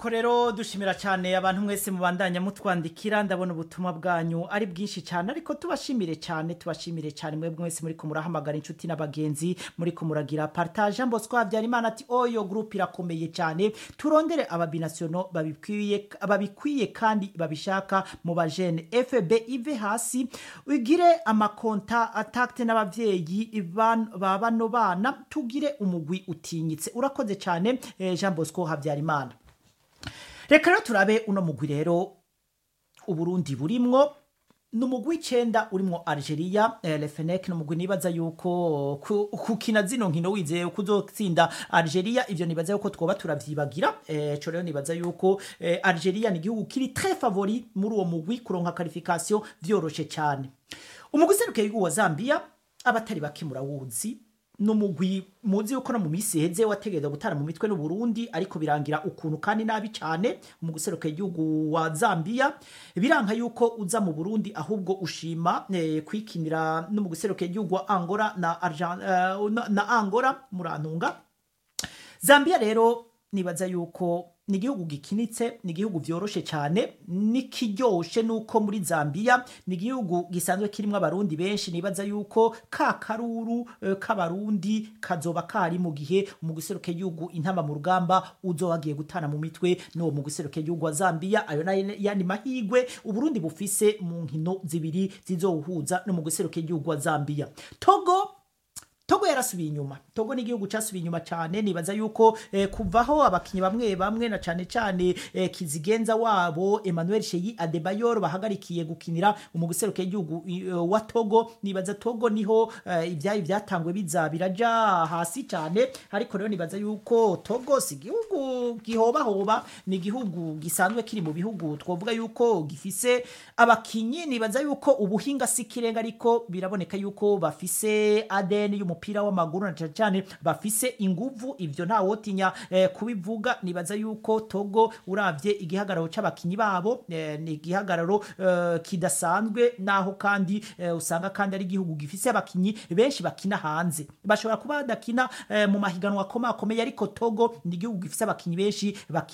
nuko rero dushimira cyane abantu mwese mubandanya mutwandikira ndabona ubutumwa bwanyu ari bwinshi cyane ariko tubashimire cyane tubashimire cyane mwebwe mwese muri kumurahamagara inshuti n'abagenzi muri kumuragira partage Bosco Habyarimana ati oyo groupe irakomeye cyane turondere ababinasiono babikwiye babikwiye kandi babishaka mu bajene FB ive hasi ugire amakonta atakte n'abavyeyi ban- ba bano bana tugire umugwi utinyitse urakoze cyane eh, Jean Bosco Habyarimana reka rero turabe uno mugwi rero uburundi burimwo ni umugwi w'icenda urimwo algeria eh, lefenek ni umugwi nibaza yuko ku- kukina zino nkino wizeye ko uzotsinda algeria ivyo nibaza yuko twoba turavyibagira eh, co rero nibaza yuko eh, algeria ni igihugu kiri très favori muri uwo mugwi kuronka qualification vyoroshe cyane umugwi userukiye igihugu wa zambia abatari bake murawuzi ni umugwi muzi yuko no mu minsi iheze wategereza gutara mu mitwe n'uburundi ariko birangira ukuntu kandi nabi cyane mu guseruka igihugu wa zambia biranka yuko uza mu burundi ahubwo ushima eh, kwikinira no mu guseruka igihugu wa angola na, Argen- eh, na, na angola murantunga zambia rero nibaza yuko ni igihugu gikinitse ni igihugu vyoroshe cyane nikiryoshe nuko muri zambia ni igihugu gisanzwe kirimo abarundi benshi nibaza yuko ka karuru eh, k'abarundi kazoba kari mu gihe mu guseruka igihugu intama mu rugamba uzoba wagiye gutana mu mitwe n'uwo mu guseruka igihugu wa zambia ayo nayo yandi mahigwe uburundi bufise mu nkino zibiri zizowuhuza no mu guseruka igihugu wa zambia togo togo yarasubiye inyuma togo ni igihugu cyasubiye inyuma cyane nibaza yuko eh, kuvaho abakinnyi bamwe bamwe na cyane cyane eh, kizigenza wabo emmanuel sheyi adebayor bahagarikiye gukinira mu guseruka igihugu eh, wa togo nibaza togo niho eh, ibyayi byatangwe biza biraja hasi cyane ariko rero nibaza yuko togo si igihugu gihobahoba ni igihugu gisanzwe kiri mu bihugu twavuga yuko gifise abakinyi nibaza yuko ubuhinga si ikirenga ariko biraboneka yuko bafise ADN y'umupira w'amaguru na cyane cyane bafise inguvu ivyo nta wotinya eh, kubivuga nibaza yuko Togo uravye igihagararo c'abakinyi babo eh, ni igihagararo eh, kidasanzwe naho kandi eh, usanga kandi ari igihugu gifise abakinyi benshi bakina hanze bashobora kuba badakina eh, mu mahiganwa akomakomeye ariko Togo ni igihugu gifise abakinyi benshi bakina